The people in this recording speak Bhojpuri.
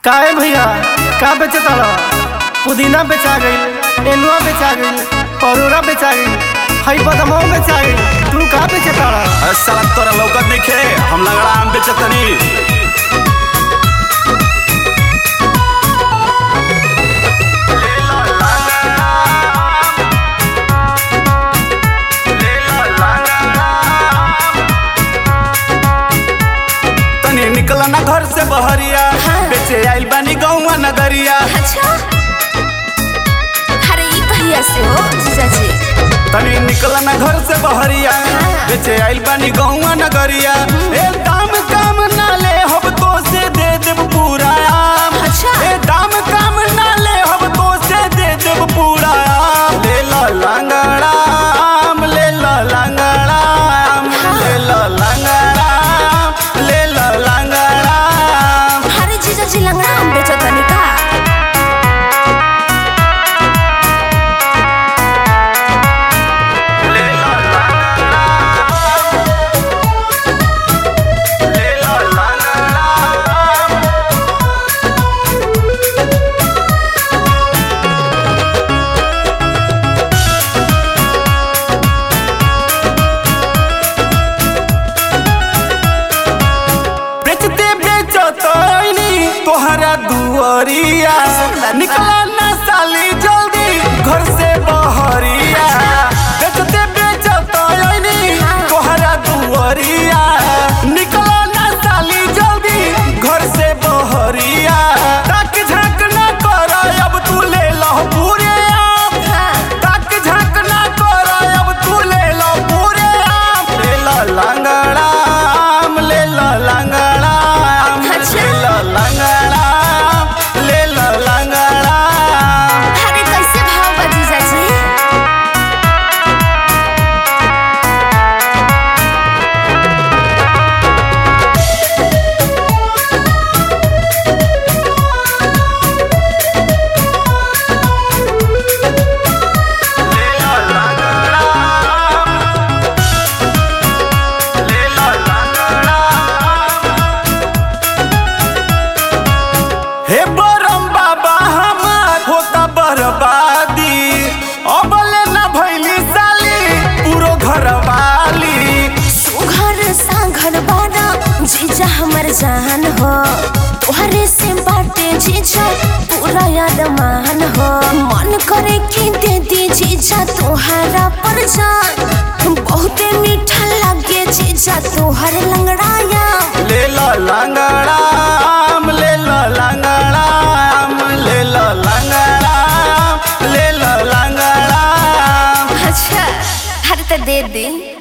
काहे भैया का बेचे तारा पुदीना बेचा गई एनुआ बेचा गई परोरा बेचा गई हई बदमो बेचा गई तू का बेचे तारा अरे साला तोरा लौकत नइखे हम लगड़ा आम बेचतनी तनी निकल ना घर से बहरिया बेचे आइल बानी गौवा नगरिया अच्छा अरे ई कहिया से हो जीजाजी तनी निकल ना घर से बहरिया बेचे आइल बानी गौवा नगरिया ए दाम काम ना ले हब तो से दे देब पूरा आम अच्छा। ए दाम काम ना ले हब तो से दे देब पूरा आम ले ला लंगड़ा आम ले ला लंगड़ा आम ले ला लंगड़ा आम ले ला लंगड़ा आम अरे जीजाजी लंगड़ा हम बेचो तनी का ले ला लंगड़ा आम ले ला लंगड़ा आम बेचते बेचत तोहरा दुआरिया निकला ना साली जल्दी घर से बहरिया बेचते बेचत तोहरा दुआरिया निकला ना साली जल्दी घर से बहरिया ताक झाक ना कर अब तू ले लो पूरे आम ताक झाक ना कर अब तू ले लो पूरे आम ले लो लंगड़ा आम ले लो लंगड़ा आम अच्छा। ले लो लंगड़ा आम ले लो लंगड़ा आम अरे कैसे भाव बा जीजाजी ले लो लंगड़ा आम ले लो लंगड़ा आम हे बरम बाबा हमार होता बर्बादी अबले ना भैली साली पूरो घर वाली सुघर सांघर बारा जीजा हमर जान हो तोहरे से बाटे जीजा पूरा यादमान हो मन करे कि दे दी जीजा तोहरा पर जान बहुते मीठा लगे जीजा तोहर लंगड़ाया ले लो लंगड़ा आम ले लो लंगड़ा आम ले लो लंगड़ा आम ले लो लंगड़ा आम अच्छा हर तो दे दी